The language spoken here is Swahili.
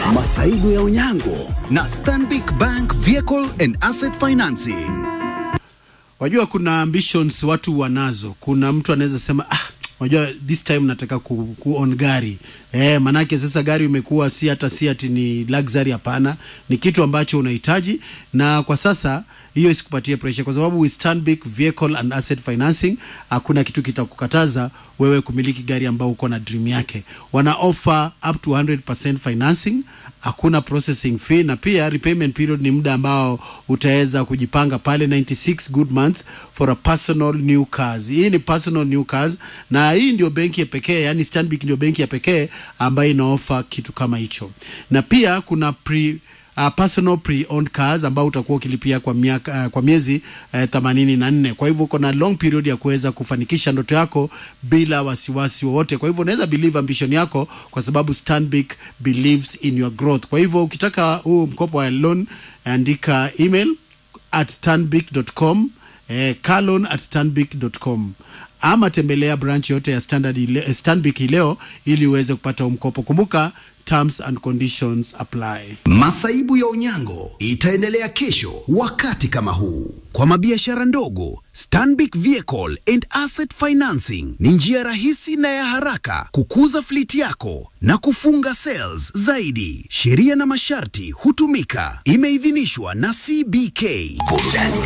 Masaibu ya Unyango na Stanbic Bank Vehicle and Asset Financing. Wajua kuna ambitions watu wanazo. Kuna mtu anaweza sema ah, wajua this time nataka ku, ku on gari eh, manake sasa gari imekuwa si hata si ati ni luxury, hapana, ni kitu ambacho unahitaji, na kwa sasa hiyo isikupatie pressure, kwa sababu with Stanbic Vehicle and Asset Financing hakuna kitu kitakukataza wewe kumiliki gari ambao uko na dream yake. Wana offer up to 100% financing, hakuna processing fee, na pia repayment period ni muda ambao utaweza kujipanga pale 96 good months for a personal new cars. Hii ni personal new cars, na hii ndio benki ya pekee, yani Stanbic ndio benki ya pekee ambayo inaofa kitu kama hicho, na pia kuna pre uh, personal pre-owned cars ambao utakuwa ukilipia kwa miaka, uh, kwa miezi themanini na nne. Kwa hivyo uko na long period ya kuweza kufanikisha ndoto yako bila wasiwasi wowote. Kwa hivyo unaweza believe ambition yako, kwa sababu Stanbic believes in your growth. Kwa hivyo ukitaka huu mkopo wa loan, andika email at stanbic.com eh, carloan at stanbic.com ama tembelea branch yote ya Standard ile, Stanbic leo ili uweze kupata huu mkopo. Kumbuka terms and conditions apply. Masaibu ya Unyango itaendelea kesho wakati kama huu. Kwa mabiashara ndogo, Stanbic Vehicle and Asset Financing ni njia rahisi na ya haraka kukuza fliti yako na kufunga sales zaidi. Sheria na masharti hutumika. Imeidhinishwa na CBK. Burudani